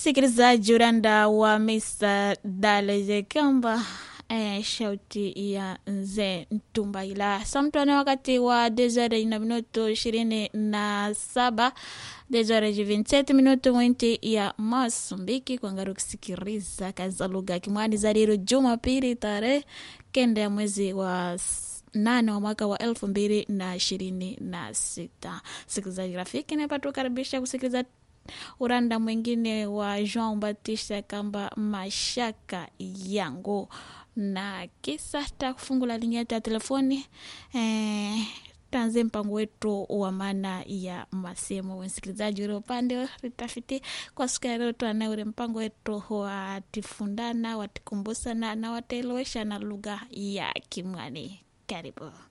msikilizaji uranda wa Mr. Daleje Kamba eh, shauti ya nze Ntumbaila samtwane wakati wa desore na minuto ishirini na saba desore 27 minuto mwinti ya Masumbiki kwangaru kusikiriza kazi za lugha ya Kimwani za lero Jumapili tarehe kenda ya mwezi wa nane wa mwaka wa elfu mbili na ishirini na sita. Sikilizaji rafiki, napatukaribisha kusikiliza uranda mwingine wa Jean Baptiste Kamba mashaka yangu na kisa ta kufungula linia yetu ya telefoni eh, tanze mpango wetu wa maana ya masemo msikilizaji ule upande ritafiti kwa siku ya leo tuanae ule mpango wetu watifundana watikumbusana na wataelewesha na lugha ya Kimwani karibu